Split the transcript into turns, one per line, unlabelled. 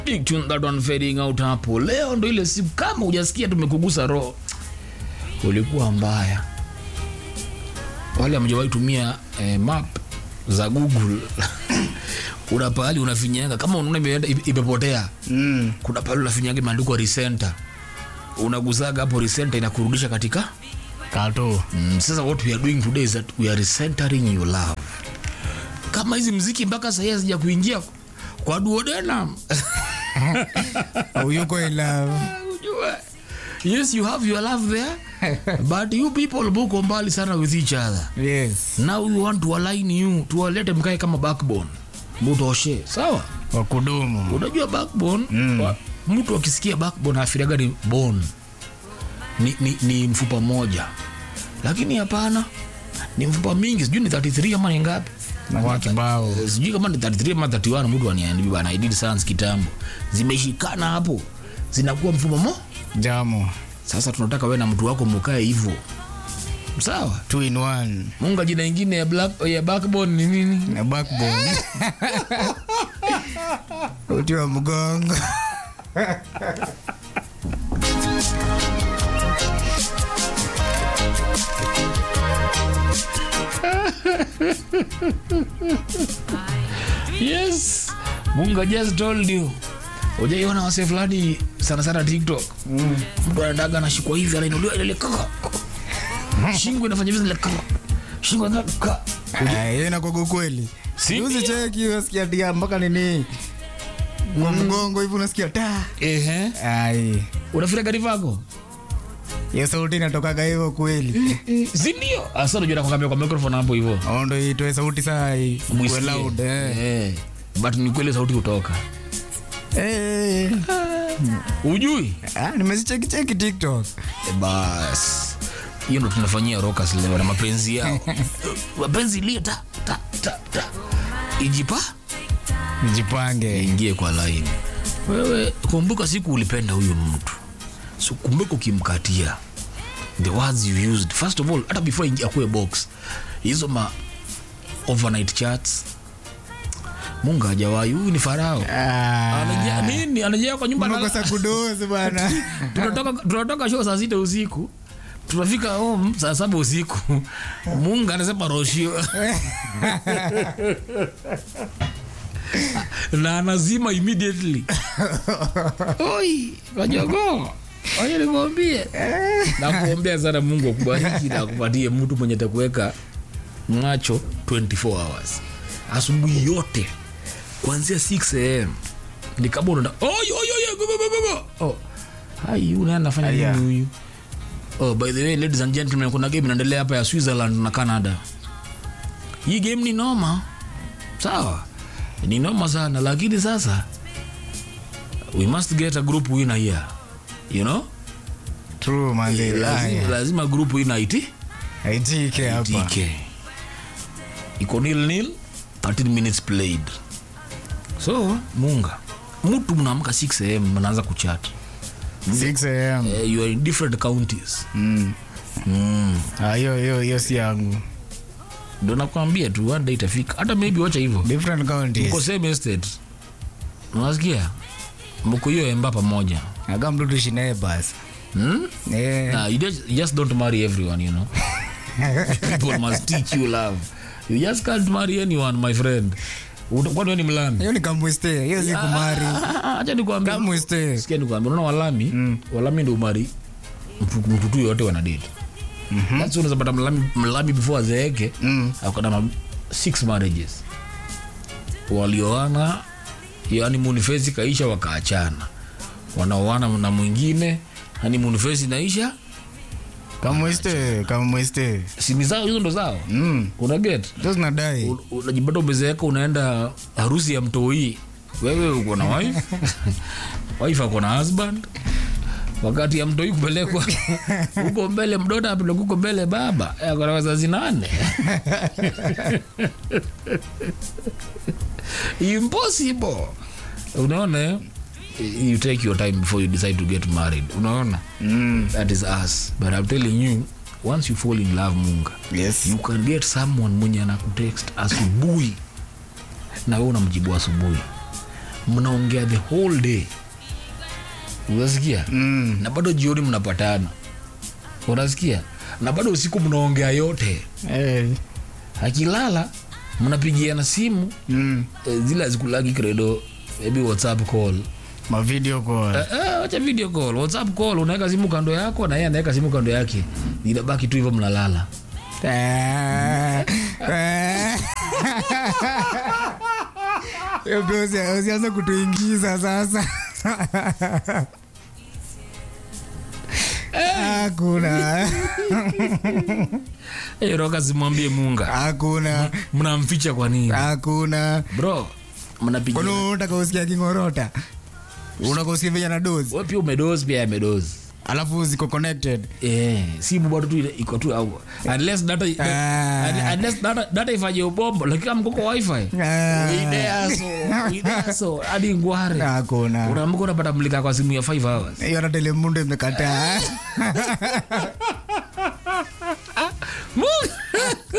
Big tune that one fading out hapo. Leo ndo ile siku kama hujasikia tumekugusa roho. Ulikuwa mbaya. Wale hamjawahi tumia eh, map za Google. kuna pahali unafinyaga kama unaona imeenda imepotea.
Mm.
Kuna pahali unafinyaga imeandikwa recenter. Unagusaga hapo recenter inakurudisha katika
Kato.
Mm, sasa what we are doing today is that we are recentering your love. Kama hizi mziki mpaka sasa hazija kuingia kwa duodenum.
Uyuko in love.
Ujue. Yes, you have your love there, but you people muko mbali sana with each other.
Yes.
Now we want to align you, tuwalete mkae kama backbone. Mutoshe, sawa?
Wa kudumu.
Unajua backbone, wa, mtu akisikia backbone afiraga ni bone. Ni, ni, ni mfupa moja. Lakini hapana. Ni mfupa mingi, sijui ni 33 ama ni ngapi?
Na kwa kibao.
sijui kama ni 33 ama 31 mtu aniambi bana I did science kitambo zimeshikana hapo zinakuwa mfumo mo
Jamo.
sasa tunataka wewe na mtu wako mkae hivyo sawa
Two in one.
munga jina ingine ya, black, ya backbone ni nini
Na backbone. Uti wa mgongo.
yes munga just told you ujaiona wase fulani sana sana tiktok mtu anadaga anashikwa hivi anainuliwa ile kaka shingo inafanya hivi ile kaka shingo inaka
Ah, Hiyo inakuwa kweli.
Si
Usi
ndio?
cheki unasikia dia mpaka nini? Kwa mgongo hivi unasikia ta.
ehe
Ai.
unafira gari vako
Hiyo sauti inatokaga hivyo kweli.
si ndio asa unajua nakwambia kwa microphone hapo hivyo
Au ndo itoe sauti saa hii. Kuwe
Mwisikie.
loud. Eh.
Eh, but ni kweli sauti kutoka
Eh.
ujui
Ah, nimezicheki cheki TikTok.
Eh, bas hiyo ndo tunafanyia rokas leo na mapenzi yao mapenzi lia ta, ta, ta, ta. ijipa
Nijipange.
ingie kwa laini wewe kumbuka siku ulipenda huyu mtu so kumbuka ukimkatia the words you used first of all hata before ingia kwe box hizo ma overnight chats mungu hajawahi huyu ni farao anajia
Ah.
nini anajia kwa nyumba analala.
Unakosa kudozi bwana.
tunatoka tunatoka show saa sita usiku tunafika home saa saba usiku mungu anasema roshio na anazima immediately oi kajogoo oye nikwambie nakuombea sana mungu akubariki na akupatie mtu mwenye takuweka macho 24 hours asubuhi yote kuanzia 6 am ni kama unaenda "Oi, oi, oi, go, go, go, go, go." oh hai huyu naye anafanya
Aya.
nini huyu oh by the way ladies and gentlemen kuna game inaendelea hapa ya Switzerland na Canada hii game ni noma sawa ni noma sana lakini sasa we must get a group winner here you know
True manzi.
lazima, lazima group winner iti
Aitike hapa.
TK iko nil nil 13 minutes played so munga mtu mnaamka 6 am mnaanza kuchat
6 am.
uh, you are in different counties
Mm.
mm.
Ah, hiyo hiyo hiyo si yangu.
ndo nakwambia tu one day itafika hata maybe wacha hivyo
Different
mko
counties.
same estate unasikia mko hiyo emba pamoja
Aga mtu tuishi naye basi.
hmm?
Eh.
nah, you just, you just don't marry everyone you know people must teach you love you just can't marry anyone my friend Uta- kwani wewe ni mlami
Hiyo ni kamwiste. Hiyo si kumari.
Ah, acha nikwambie
Kamwiste.
sikia nikwambia unaona walami walami ndo umari mtu mtu tu yote wanadate That's why unaweza pata mlami, mlami before azeeke
Mm.
akona ma six marriages walioana yani phase kaisha wakaachana wanaoana na mwingine hani phase inaisha
Kamwiste, kamwiste.
simi zao hizo ndo zao
Mm.
una get
Those nadai.
Un- unajipata umezeeka unaenda harusi ya mtoi wewe uko na wife wife ako na husband wakati ya mtoi kupelekwa huko mbele mdota apeleka huko mbele baba Eh, ako na wazazi nane impossible unaona eh? you take your time before you decide to get married unaona
Mm.
that is us but i'm telling you once you fall in love munga
Yes.
you can get someone mwenye anakutext asubuhi na wewe unamjibu asubuhi mnaongea the whole day unasikia
Mm.
na bado jioni mnapatana unasikia na bado usiku mnaongea yote
Eh.
akilala mnapigiana simu
Mm.
eh, zile azikulagi credo maybe whatsapp call
Ma video call.
Eh, eh, wacha video call whatsapp call unaweka simu kando yako na yeye anaweka simu kando yake inabaki tu hivyo mnalala
Eh. Eh. Eh, bro, usi- usianze kutuingiza sasa hakuna
hey, roka simwambie munga
hakuna
mnamficha kwa nini
hakuna
bro mnapigia
kwani unataka usikia kingorota unataka usikia venye na dozi
wewe pia umedozi pia amedozi
alafu ziko connected
Eh, simu bado tu ile- iko tu au unless data
Ah.
unless data data ifanye ubombo lakini kama mkoko wifi
Ah.
ideaso ideaso hadi ngware
hakuna
unaamka unapata mlika kwa simu ya 5 hours
hiyo hata telemundo imekataa